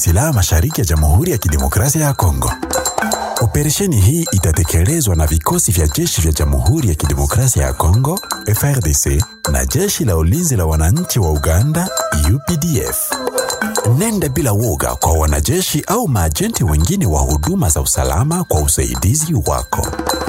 silaha mashariki ya Jamhuri ya Kidemokrasia ya Kongo. Operesheni hii itatekelezwa na vikosi vya jeshi vya Jamhuri ya Kidemokrasia ya Kongo FRDC na jeshi la ulinzi la wananchi wa Uganda UPDF. Nenda bila woga kwa wanajeshi au maajenti wengine wa huduma za usalama kwa usaidizi wako.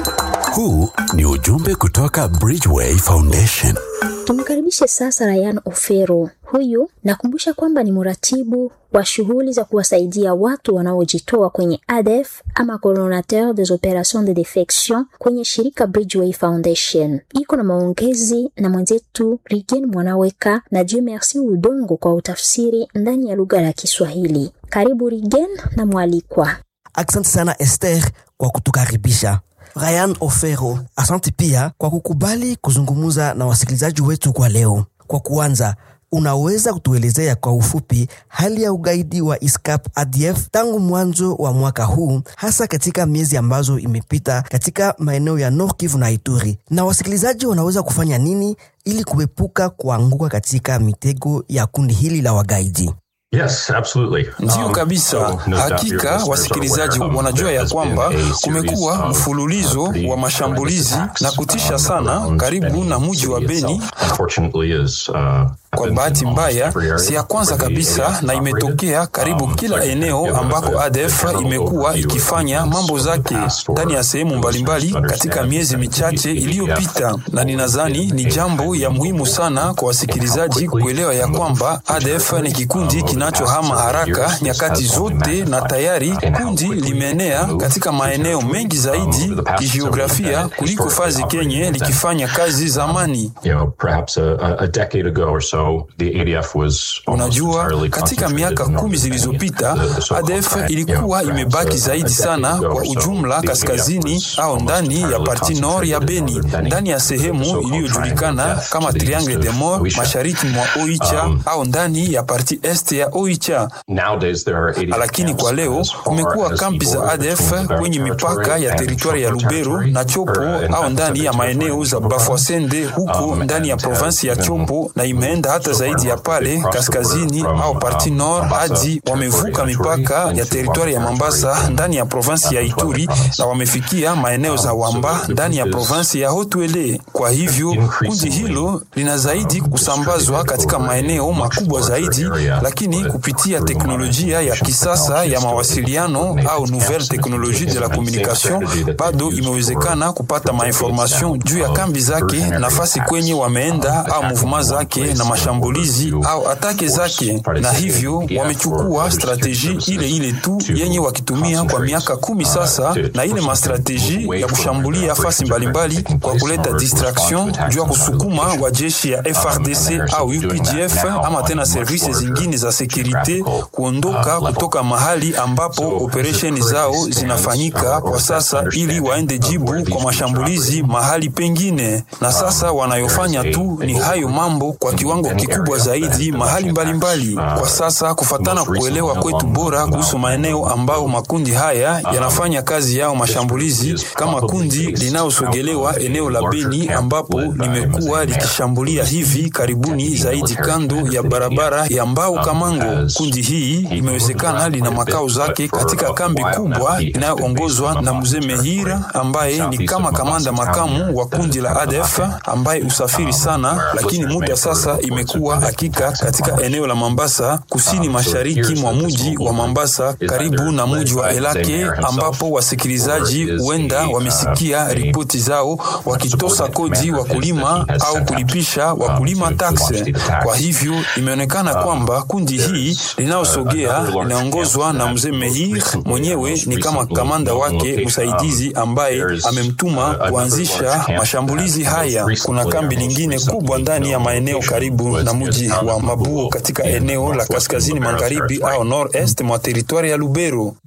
Huu ni ujumbe kutoka Bridgeway Foundation. Tumkaribishe sasa Ryan Ofero. Huyu nakumbusha kwamba ni mratibu wa shughuli za kuwasaidia watu wanaojitoa kwenye ADF ama coordinateur des opérations de defection kwenye shirika Bridgeway Foundation. Iko na maongezi na mwenzetu Rigen Mwanaweka na Dieu Merci Udongo kwa utafsiri ndani ya lugha ya Kiswahili. Karibu Rigen na mwalikwa. Asante sana Esther kwa kutukaribisha. Ryan Ofero, asante pia kwa kukubali kuzungumza na wasikilizaji wetu kwa leo. Kwa kuanza, unaweza kutuelezea kwa ufupi hali ya ugaidi wa ISCAP ADF tangu mwanzo wa mwaka huu, hasa katika miezi ambazo imepita katika maeneo ya Nord Kivu na Ituri, na wasikilizaji wanaweza kufanya nini ili kuepuka kuanguka katika mitego ya kundi hili la wagaidi? Yes, absolutely. Ndiyo Um, kabisa. so no doubt your Hakika listeners are wasikilizaji aware, um, wanajua there ya has been kwamba a series kumekuwa of, mfululizo uh, pretty wa mashambulizi horrendous na attacks, kutisha um, sana around karibu Beni na mji wa city Beni. itself. Unfortunately is, uh, Kwa happens bahati in almost mbaya, every area si ya kwanza where the kabisa ADF is na imetokea operated. karibu Um, kila so I can eneo give ambako a- a ADF general imekuwa overview of ikifanya events mambo over the zake past for ndani ya sehemu listeners mbalimbali to katika understand miezi that michache the iliyopita, na ninadhani ni jambo ya muhimu sana kwa wasikilizaji kuelewa ya kwamba ADF ni kikundi kinachohama haraka nyakati zote, na tayari kundi limeenea katika maeneo mengi zaidi kijiografia kuliko fazi kenye likifanya kazi zamani. You know, perhaps a, a- a decade ago or so, the ADF was almost Unajua, entirely katika concentrated miaka in kumi northern zilizopita Kenya. The- the so-called ADF crack, you know, ilikuwa perhaps imebaki a- a zaidi decade sana ago kwa or so, ujumla the ADF kaskazini was au almost ndani ya entirely parti nord ya concentrated in Beni, northern Beni. ndani ya The sehemu so-called iliyojulikana triangle of kama death to the Triangle east de of Mort Oicha. mashariki mwa Oicha Um, au ndani ya parti est ya Oicha. Nowadays there are ADF Lakini camps kwa leo as far kumekuwa as kampi the za border ADF between Lubero kwenye mipaka territory ya and teritwari ya Chopo Lubero territory, na Chopo or, uh, au in ndani ya fact, maeneo za Chopo Bafwasende huko Um, ndani ya and, uh, provinsi ya even Chopo, na imeenda hata so zaidi ya far pale across the kaskazini border from, au parti um, nord Mombasa hadi wamevuka territory mipaka ya into teritwari ya Wamba Mombasa territory ndani ya provinsi ya and Ituri province. na wamefikia maeneo za Um, Wamba so the ndani ya group is provinsi ya Haut-Uele. Kwa hivyo kundi increasingly, hilo lina zaidi um, kusambazwa distributed katika over a maeneo much makubwa larger zaidi, area, lakini but kupitia through teknolojia ya modernization kisasa ya technologies to mawasiliano coordinate au the nouvelle camps. technologie de la It's the same communication, strategy that bado they've used imewezekana for- kupata for mainformation decades juu ya now kambi of zake, diversionary nafasi attacks, kwenye um, wameenda au attacking muvuma one zake place na in mashambulizi order to au atake force zake, na participation hivyo in ADF or wamechukua other strateji security ile ile tu services yenye to wakitumia kwa concentrate, miaka kumi uh, sasa, to- na to ile push mastrateji them away ya from kushambulia where the fasi operations are mbalimbali taking kwa place in kuleta order to respond to distraction attacks juu ya on other kusukuma locations. wa jeshi ya Um, and FRDC they're au doing that UPDF now ama on tena much servisi larger zingine za sekurite geographical, kuondoka uh, level. kutoka mahali ambapo So, operesheni as it zao currently zinafanyika stands, kwa or sasa, best ili waende understanding of jibu where kwa these mashambulizi groups are mahali pengine, na sasa wanayofanya there is a- tu a ni hayo mambo kwa in kiwango any kikubwa area zaidi that mahali the mbalimbali. attacks, uh, Kwa sasa kufatana most recently kuelewa kwetu along bora the kuhusu maeneo ambao makundi haya yanafanya kazi yao mashambulizi, kama kundi linalosogelewa eneo la Beni ambapo limekuwa likishambulia hivi karibuni zaidi kando ya barabara ya Mbao Kamango. Kundi hii imewezekana lina makao zake katika kambi kubwa inayoongozwa na mzee Mehira ambaye ni kama kamanda makamu wa kundi la ADF ambaye usafiri sana, lakini muda sasa imekuwa hakika katika eneo la Mambasa, kusini mashariki mwa mji wa Mambasa, karibu na mji wa Elake, ambapo wasikilizaji huenda wamesikia ripoti zao wakitosa kodi wakulima au kulipisha wakulima takse. Kwa hivyo imeonekana kwamba kundi hii linalosogea linaongozwa na mzee Mehir mwenyewe ni kama kamanda wake msaidizi ambaye amemtuma kuanzisha mashambulizi haya. Kuna kambi lingine kubwa ndani ya maeneo karibu na mji wa Mabuo katika eneo la kaskazini magharibi au nord-est mwa teritwari ya Lubero. But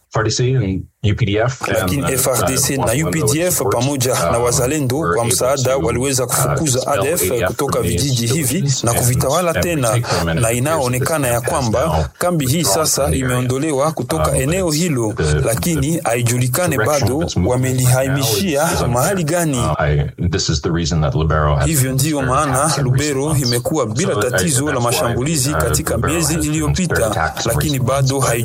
FARDC and UPDF. lakini and, uh, FRDC uh, na one of the UPDF support, pamoja uh, na wazalendo were kwa able msaada to, waliweza uh, kufukuza expel ADF ADF kutoka from these vijiji hivi villages na and- kuvitawala and tena, retake them, and na it appears inaonekana that ya this has now kwamba kambi hii withdrawn sasa from the area. imeondolewa kutoka Um, eneo it's hilo, the- lakini haijulikane direction bado of its movement wamelihamishia now is- is mahali gani. Uh, I- this is the reason that Libero has Hivyo ndiyo been maana attacked in Lubero recent months. imekuwa bila So, uh, tatizo la that's why, mashambulizi uh, katika Lubero miezi has been iliyopita, attacked in lakini recent bado months. hai